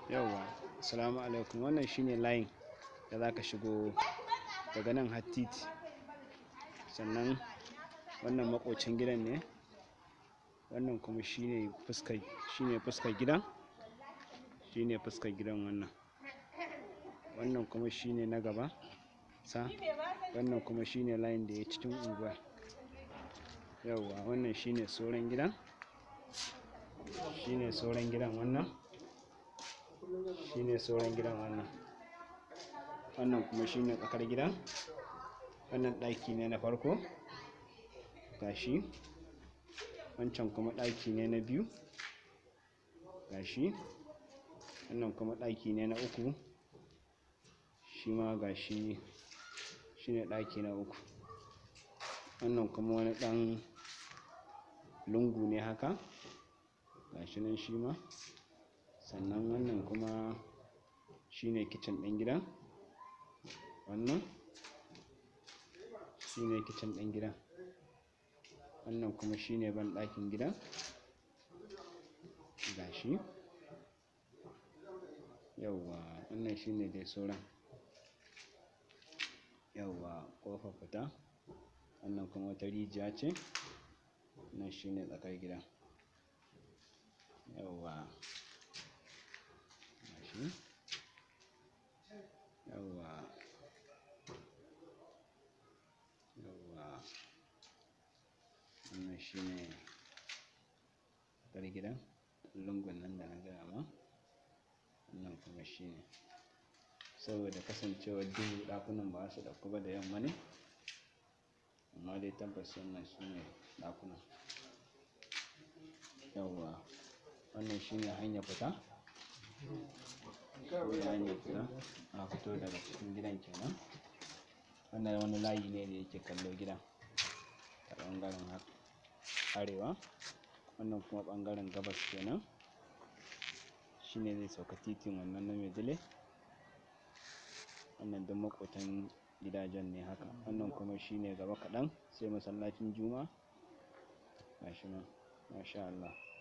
yauwa assalamu alaikum wannan shine layin da zaka shigo daga nan har titi sannan wannan makocin gidan ne wannan kuma shine fuskar shine fuskar gidan shine fuskar gidan wannan wannan kuma shine na gaba sa wannan kuma shine layin da ya cikin unguwa yauwa wannan shine sauran gidan shine sauran gidan wannan shine sauran gidan wannan wannan kuma shine tsakar gidan wannan ɗaki ne na farko gashi wancan kuma ɗaki ne na biyu gashi wannan kuma ɗaki ne na uku shi ma gashi shine ɗaki na uku wannan kuma wani ɗan lungu ne haka gashi nan shi ma sannan wannan kuma shine kicin ɗin gidan wannan shine kicin ɗin gidan wannan kuma shine banɗakin gidan gashi yauwa wannan shine dai sauran yauwa ƙofar fita wannan kuma wata rijiya ce wannan shine tsakar gidan yauwa gashi yauwa yauwa wannan shine tsakar gidan lungun nan da na gaya ma wannan kuma shine saboda kasancewar duhu ɗakunan ba su ɗauku ba da yamma ne amma dai tabbas wannan sune ɗakunan yauwa wannan shine hanyar fita shine hanyar fita a fito daga cikin gidan kenan wannan wani layi ne da yake kallo gidan ta ɓangaren arewa wannan kuma ɓangaren gabas kenan shine zai sauka titin wannan na maidile wannan duk maƙotan gidajen ne haka wannan kuma shine gaba kaɗan sai masallacin juma'a gashi nan masha Allah